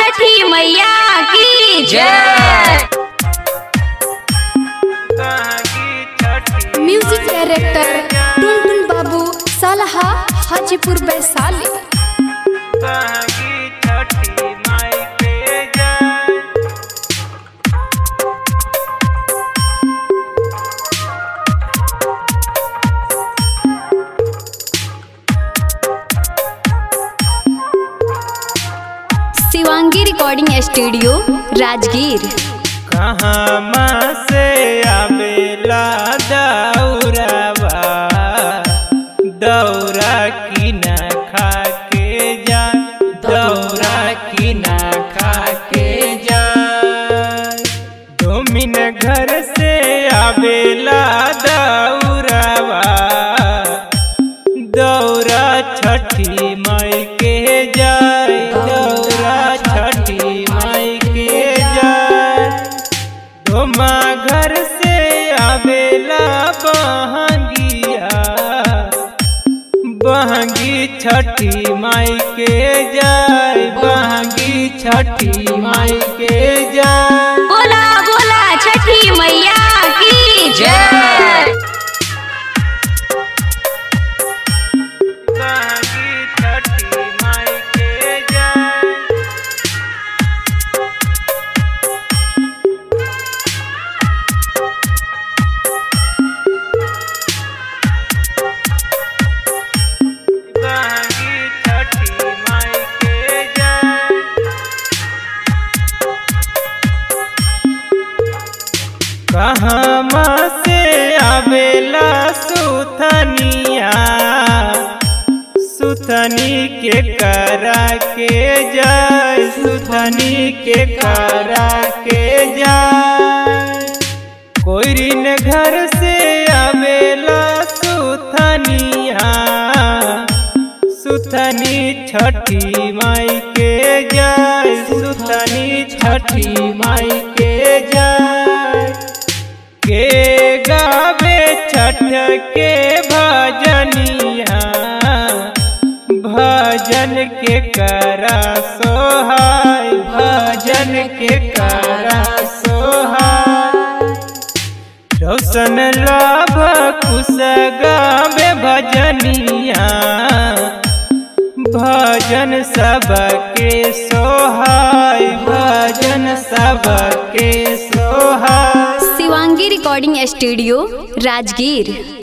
छठी मैया की जय म्यूजिक डायरेक्टर टुनटुन बाबू सालहा हाजीपुर वैशाली शिवांगी रिकॉर्डिंग स्टूडियो राजगीर कहाँ से आवेला दौरावा दौरा की न खा के जा दौरा की न खा के जा डोमिन घर से आवेला दौरावा दौरा छठी माई के जाय दौरा छठी माई के जाय डोमा घर से आवेला बहंगिया बहंगी छठी माई के जाय बहंगी छठी माई के जाय बोला बोला छठी मैया की जय बहंगी छठी माई के जाय बहंगी छठी माई के जाय कहमा से आवेला सुथनिया सुथनी के करा के जाय सुथनी के करा के जाय कोयरिन घर से आवेला सुथनिया सुथनी छठी माई के जाय सुथनी छठी माई के जाय के गावे छठ के भजनिया भजन के करा सोहाय भजन के करा सोहाय रोशन लाभ कुश गावे भजनिया भजन सबके सोहाय भजन सबके सोहाय शिवांगी रिकॉर्डिंग स्टूडियो राजगीर